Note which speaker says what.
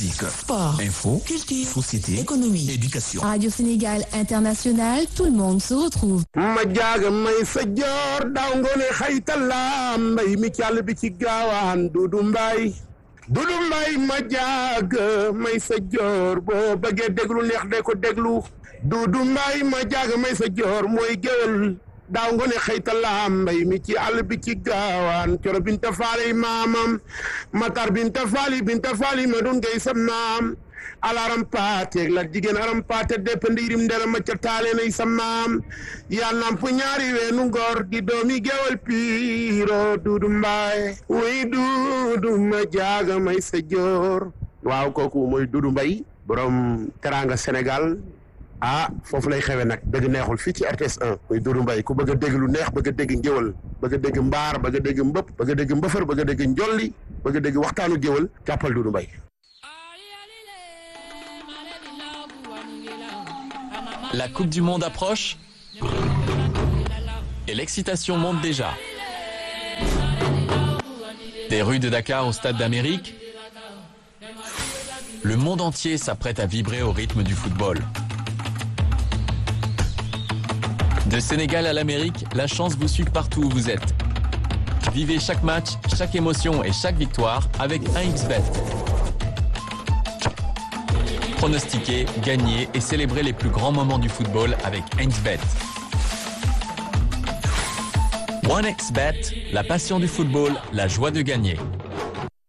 Speaker 1: Sport,
Speaker 2: info,
Speaker 1: culture,
Speaker 2: société,
Speaker 1: économie,
Speaker 2: éducation.
Speaker 3: Radio Sénégal International, tout le monde se retrouve.
Speaker 4: ma jaaga may sa joor daaw ngoone xaytala mbay mi càll bi ci gaawaan dudu mbay dudu mbay ma jaaga may sa joor boo bëggee déglu neex de ko déglu dudu mbay ma jaaga may sa joor mooy géwél daaw ngoone xaytala mbay mi ci àll bi ci gaawaan coro binta faali maamam matar binta faali binta faali ma dun ngay sa maam alaram paate la jigéen aram paate depp ndiirim ndera ma ca taale nay sa maam yaa namp ñaari weenu ngor di doomi gewal piiro duudu mbaay wuy duudu ma jaaga may sa joor waaw kooku mooy duudu mbay borom teranga Sénégal ah foofu lay xewe nag dëgg neexul fii ci RTS 1 muy duudu mbay ku bëgg a dégg lu neex bëgg a dégg ngéwal bëgg a dégg mbaar bëgg a dégg mbëpp bëgg a dégg mbëfër bëgg a dégg njolli bëgg a dégg waxtaanu géwal jàppal duudu mbay
Speaker 5: La Coupe du Monde approche et l'excitation monte déjà. Des rues de Dakar au Stade d'Amérique, le monde entier s'apprête à vibrer au rythme du football. De Sénégal à l'Amérique, la chance vous suit partout où vous êtes. Vivez chaque match, chaque émotion et chaque victoire avec 1xBet. Pronostiquer, gagner et célébrer les plus grands moments du football avec 1xBet. 1xBet, la passion du football, la joie de gagner.